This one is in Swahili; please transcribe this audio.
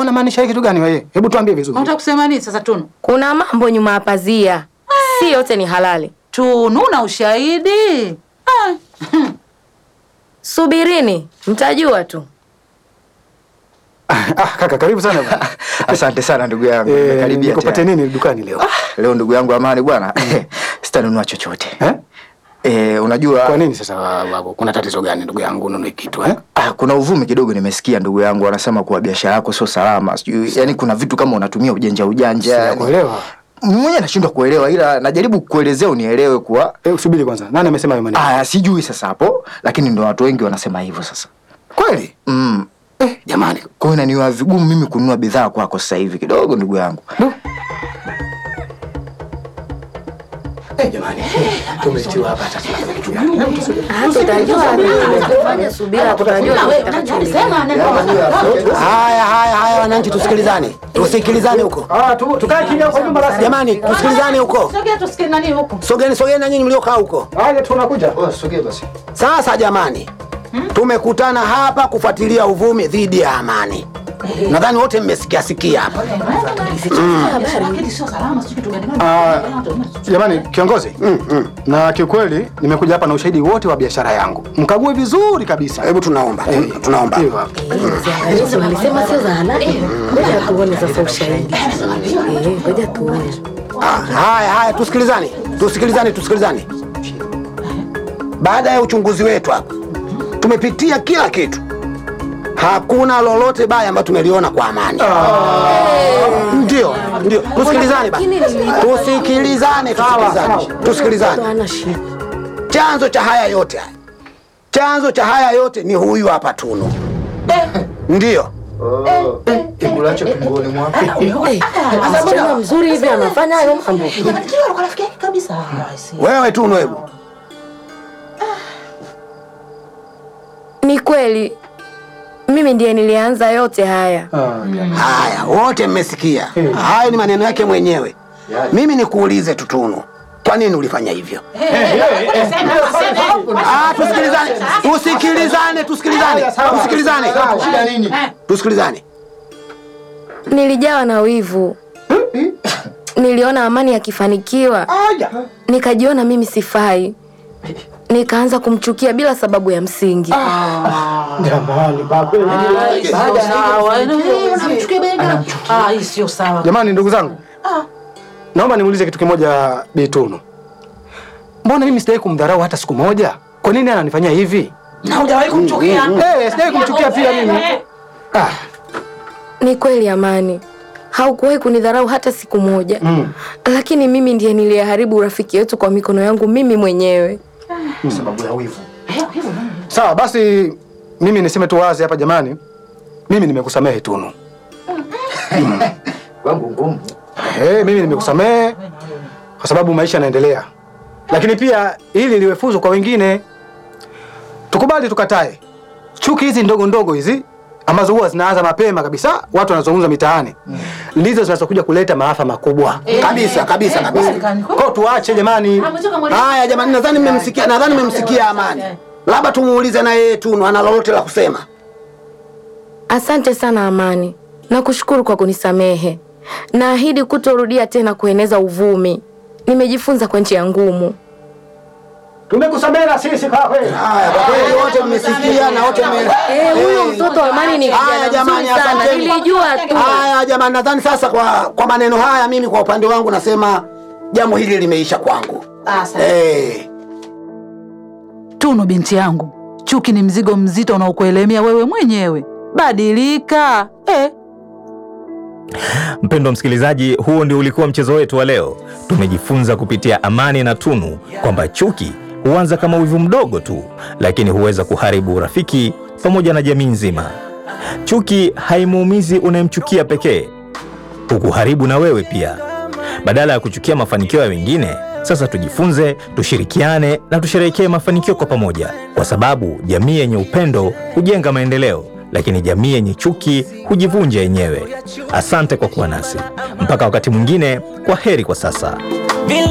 unamaanisha kitu gani wewe? Hebu tuambie vizuri. Unataka kusema nini sasa Tunu? Kuna mambo nyuma ya pazia, si yote ni halali. Tunu na ushahidi? Ah. Subirini, mtajua tu. Ah, kaka karibu sana bwana. Asante sana ndugu yangu. Eh, Nimekaribia nikupatie tena. nini dukani leo? Leo ndugu yangu Amani bwana, sitanunua chochote. Eh? Eh, unajua Kwa nini sasa babu? Kuna tatizo gani ndugu yangu ununue kitu eh? Ah, kuna uvumi kidogo nimesikia ndugu yangu wanasema kuwa biashara yako sio salama. Sijui yani kuna vitu kama unatumia ujanja ujanja. yani. Sijakuelewa. Mwenyewe nashindwa kuelewa ila najaribu kukuelezea unielewe kuwa Eh, usubiri kwanza. Nani amesema hayo maneno? ah, sijui sasa hapo lakini ndio watu wengi wanasema hivyo sasa. Kweli? Mm. Eh, jamani. Kwa hiyo inaniwa vigumu mimi kununua bidhaa kwako sasa hivi kidogo ndugu yangu. Du. Eh, jamani. Tumetiwa hapa sasa tunafanya kitu gani? Hebu tusubiri. Tutajua fanya subira, tutajua Haya, haya, haya, wananchi, tusikilizane, tusikilizane huko Ah, tu tukae kimya kwa nyumba basi. jamani, tusikilizane huko. Sogea tusikie nani huko. Sogeni, sogeni na nyinyi mliokaa huko. Haya tunakuja. Oh, sogea basi. Sasa jamani, tumekutana hapa kufuatilia uvumi dhidi ya Amani. Nadhani wote mmesikia sikia hapa. Lakini sio salama, sio kitu gani. Ah, jamani kiongozi. Na kiukweli nimekuja hapa na ushahidi wote wa biashara yangu. Mkague vizuri kabisa. Hebu tunaomba, tun- tunaomba. Hivyo hapo. Hizo walisema sio za halali. Ngoja tuone sasa ushahidi. Eh, ngoja tuone. Ah, haya, haya, tusikilizane, tusikilizane, tusikilizane. Baada ya uchunguzi wetu hapa, tumepitia kila kitu, hakuna lolote baya ambayo tumeliona kwa Amani. Ndio, ndio, tusikilizane basi, tusikilizane, tusikilizane, tusikilizane. Hana shida. Chanzo cha haya yote haya, chanzo cha haya yote ni huyu hapa Tunu. Ndio Kikulacho kingoni mwako. Eh, msichana mzuri hivi anafanya hayo mambo. Kwa rafiki yake kabisa. Ah, si. wewe Tunu, hebu Ni kweli mimi ndiye nilianza yote haya. Haya, wote mmesikia. Hayo ni maneno yake mwenyewe. Mimi nikuulize tu Tunu, kwa nini ulifanya hivyo? Ah, tusikilizane, tusikilizane, tusikilizane, tusikilizane, tusikilizane. Nilijawa na wivu. Niliona Amani akifanikiwa, nikajiona mimi sifai, nikaanza kumchukia bila sababu ya msingi. Jamani, babu. Sio sawa. Eh, Unamchukia bega. Ah, hii sio sawa. Jamani ndugu zangu. Naomba niulize kitu kimoja Bitunu. Mbona mimi sijawahi kumdharau hata siku moja? Kwa nini ananifanyia hivi? Na hujawahi kumchukia. Eh, sijawahi kumchukia pia mimi. Ah, Ni kweli Amani, haukuwahi kunidharau hata siku moja Mm. lakini mimi ndiye niliyeharibu urafiki wetu kwa mikono yangu mimi mwenyewe. sababu ya wivu. Sawa, basi mimi niseme tu wazi hapa jamani. Mimi nimekusamehe Tunu. Kwangu ngumu. Eh, mimi nimekusamehe kwa sababu maisha yanaendelea. Lakini pia ili liwe funzo kwa wengine. Tukubali tukatae. Chuki hizi ndogo ndogo hizi ambazo huwa zinaanza mapema kabisa, watu wanazungumza mitaani. Ndizo zinazokuja kuleta maafa makubwa. Kabisa, kabisa, kabisa. Kwa tuache jamani. Haya jamani, nadhani mmemsikia, nadhani mmemsikia Amani. Labda tumuulize na yeye Tunu ana lolote la kusema. Asante sana Amani, nakushukuru kwa kunisamehe. Naahidi kutorudia tena kueneza uvumi. Nimejifunza kwa njia ngumu. Tumekusamehe na sisi kwa kweli. Haya, kwa kweli wote mmesikia na wote mme Eh, huyo mtoto wa Amani ni Haya kijana jamani, mzuri sana, asanteni. nilijua tu. Haya jamani, nadhani sasa kwa kwa maneno haya mimi kwa upande wangu nasema jambo hili limeisha kwangu. Eh. Tunu binti yangu, chuki ni mzigo mzito unaokuelemea wewe mwenyewe. Badilika. Eh. Mpendwa msikilizaji, huo ndio ulikuwa mchezo wetu wa leo. Tumejifunza kupitia Amani na Tunu kwamba chuki huanza kama wivu mdogo tu, lakini huweza kuharibu urafiki pamoja na jamii nzima. Chuki haimuumizi unayemchukia pekee, hukuharibu na wewe pia. Badala ya kuchukia mafanikio ya wengine, sasa tujifunze, tushirikiane na tusherehekee mafanikio kwa pamoja, kwa sababu jamii yenye upendo hujenga maendeleo, lakini jamii yenye chuki hujivunja yenyewe. Asante kwa kuwa nasi mpaka wakati mwingine. Kwa heri kwa sasa.